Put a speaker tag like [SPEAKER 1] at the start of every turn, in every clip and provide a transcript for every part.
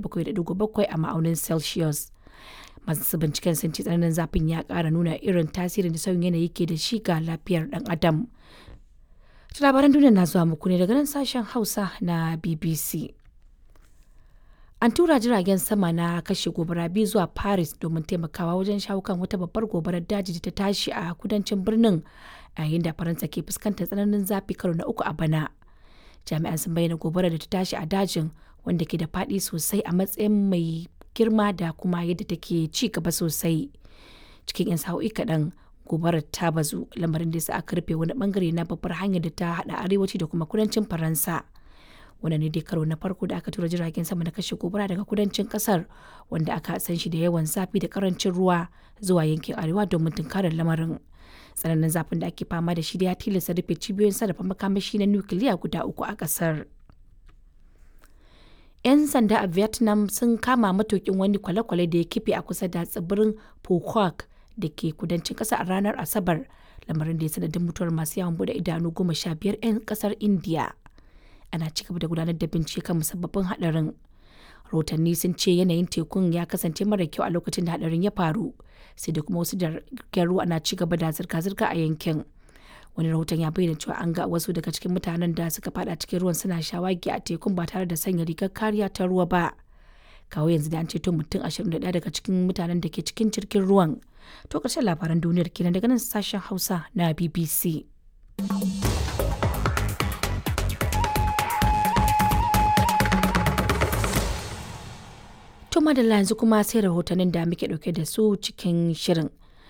[SPEAKER 1] 37.7 a ma'aunin Celsius. Masu binciken sun ce tsananin zafin ya ƙara nuna irin tasirin da sauyin yanayi ke da shi ga lafiyar ɗan adam. Labaran duniya na zuwa muku ne daga nan sashen Hausa na BBC. An tura jiragen sama na kashe gobara biyu zuwa Paris domin taimakawa wajen shawo kan wata babbar gobarar daji da ta tashi a kudancin birnin a yayin da Faransa ke fuskantar tsananin zafi karo na uku a bana. Jami'an sun bayyana gobarar da ta tashi a dajin wanda ke da faɗi sosai a matsayin mai girma da kuma yadda take ci gaba sosai. Cikin 'yan sa'o'i kaɗan gobarar ta bazu lamarin da sa aka rufe wani bangare na babbar hanyar da ta haɗa arewaci da kuma kudancin Faransa. wannan ne dai karo na farko da aka tura jiragen sama na kashe gobara daga kudancin kasar wanda aka san shi da yawan zafi da karancin ruwa zuwa yankin arewa domin tunkarar lamarin tsananin zafin da ake fama da shi da ya tilasta rufe cibiyoyin sarrafa makamashi na nukiliya guda uku a kasar yan sanda a vietnam sun kama matukin wani kwale-kwale da ya kife a kusa da tsibirin phuoc da ke kudancin kasa a ranar asabar lamarin da ya sanadin mutuwar masu yawon bude idanu goma sha biyar 'yan kasar india ana ci gaba da gudanar da bincike kan musabbabin hadarin rahotanni sun ce yanayin tekun ya kasance mara kyau a lokacin da hadarin ya faru sai da kuma wasu jiragen ruwa na ci gaba da zirga-zirga a yankin wani rahoton ya bayyana cewa an ga wasu daga cikin mutanen da suka fada cikin ruwan suna shawagi a tekun ba tare da sanya rigar kariya ta ruwa ba kawo yanzu da an ceto mutum 21 daga cikin mutanen da ke cikin jirgin ruwan to ƙarshen labaran duniyar kenan daga nan sashen hausa na bbc To madalla yanzu kuma sai rahotannin da muke dauke da su cikin shirin.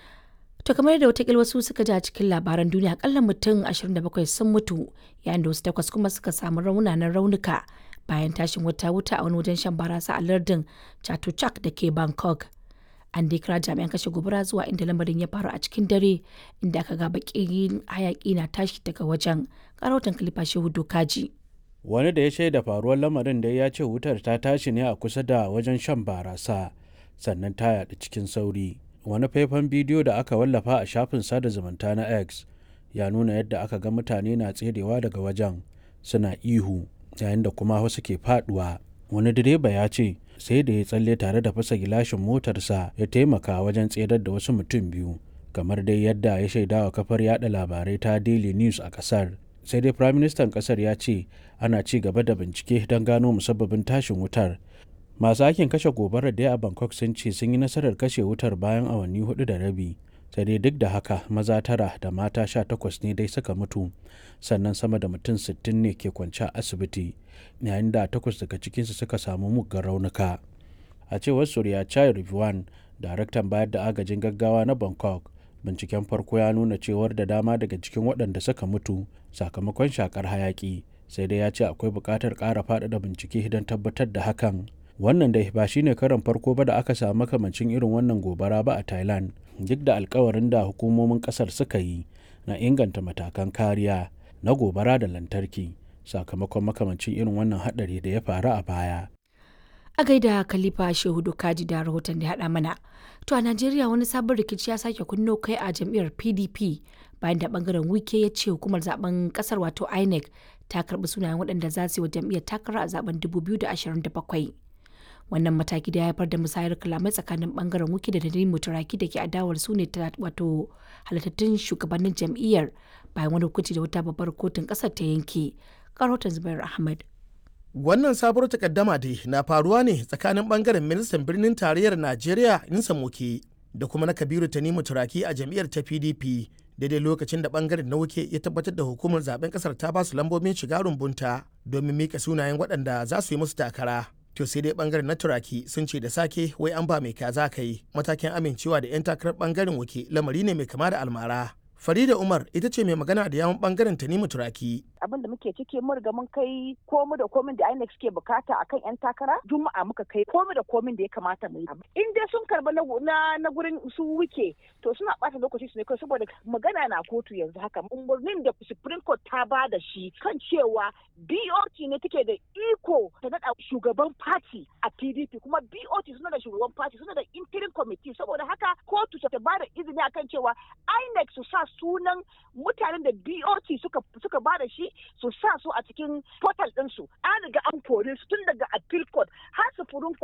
[SPEAKER 1] To kamar da watakil wasu suka ji a cikin labaran duniya akalla mutum 27 sun mutu yayin da wasu takwas kuma suka samu raunanan raunuka bayan tashin wata wuta a wani wajen shan barasa a lardin Chatuchak da ke Bangkok. An dai kira jami'an kashe gobara zuwa inda lamarin ya faru a cikin dare inda aka ga bakin hayaki na tashi daga wajen. Karautan Kalifa Shehu Dokaji.
[SPEAKER 2] wani da ya shaida faruwar lamarin da ya ce wutar ta tashi ne a kusa da wajen shan barasa sannan ta yaɗu cikin sauri wani faifan bidiyo da aka wallafa a shafin sada zumunta na x ya nuna yadda aka ga mutane na tserewa daga wajen suna ihu yayin da kuma wasu ke faduwa wani direba ya ce sai da ya tsalle tare da fasa gilashin motarsa ya taimaka wajen tserar da wasu mutum biyu kamar dai yadda ya shaidawa kafar yada labarai ta daily news a kasar sai dai firaministan kasar ya ce ana ci gaba da bincike don gano musabbabin tashin wutar masu aikin kashe gobarar da a bangkok sun ce sun yi nasarar kashe wutar bayan awanni hudu da rabi sai dai duk da haka maza tara da mata sha takwas ne dai suka mutu sannan sama da mutum sittin ne ke kwance a asibiti yayin da takwas daga cikinsu suka samu muggan raunuka a cewar surya chai rivuan daraktan bayar da agajin gaggawa na bangkok binciken farko ya nuna cewar da dama daga cikin waɗanda suka mutu sakamakon shakar hayaki sai dai ya ce akwai buƙatar ƙara faɗaɗa bincike don tabbatar da hakan wannan dai ba shine karan farko ba da aka samu makamancin irin wannan gobara ba a thailand duk da alkawarin da hukumomin ƙasar suka yi na inganta matakan kariya na gobara da lantarki sakamakon makamancin irin wannan haɗari da ya faru a baya
[SPEAKER 1] a gaida khalifa shehu kaji da rahoton da haɗa mana to a najeriya wani sabon rikici ya sake kunno kai a jam'iyyar pdp bayan da bangaren wike ya ce hukumar zaben kasar wato inec ta karbi sunayen waɗanda za su yi wa jam'iyyar takara a zaben 2027 wannan mataki da ya haifar da musayar kalamai tsakanin bangaren wike da dalilin mutaraki da ke adawar su ne wato halittattun shugabannin jam'iyyar bayan wani hukunci da wata babbar kotun kasar ta yanke karotan zubair ahmad
[SPEAKER 3] Wannan sabuwar takaddama dai na faruwa ne tsakanin bangaren ministan birnin tarayyar Najeriya Insa Moke da kuma na Kabiru Tanimu Turaki a jam'iyyar ta PDP daidai lokacin da bangaren na wuke ya tabbatar da hukumar zaben kasar ta basu lambobin shiga rumbunta domin mika sunayen waɗanda za su yi musu takara. To sai dai bangaren na Turaki sun ce da sake wai an ba mai kaza kai matakin amincewa da 'yan takarar bangaren wuke lamari ne mai kama da almara. Farida Umar ita ce mai magana da yawon bangaren Tanimu Turaki.
[SPEAKER 4] abin da muke ciki mun riga mun kai komi da komin da INEC suke bukata akan yan takara juma'a muka kai komi da komin da ya kamata mu yi in dai sun karba na na gurin su wuke to suna bata lokaci su ne kai saboda magana na kotu yanzu haka umarnin da Supreme Court ta ba da shi kan cewa BOT ne take da iko ta nada shugaban party a PDP kuma BOT suna da shugaban party suna da interim committee saboda haka kotu ta ba da izini akan cewa INEC su sa sunan mutanen da BOT suka suka ba da shi su sa su a cikin portal ɗinsu an riga an kore su tun daga appeal court har su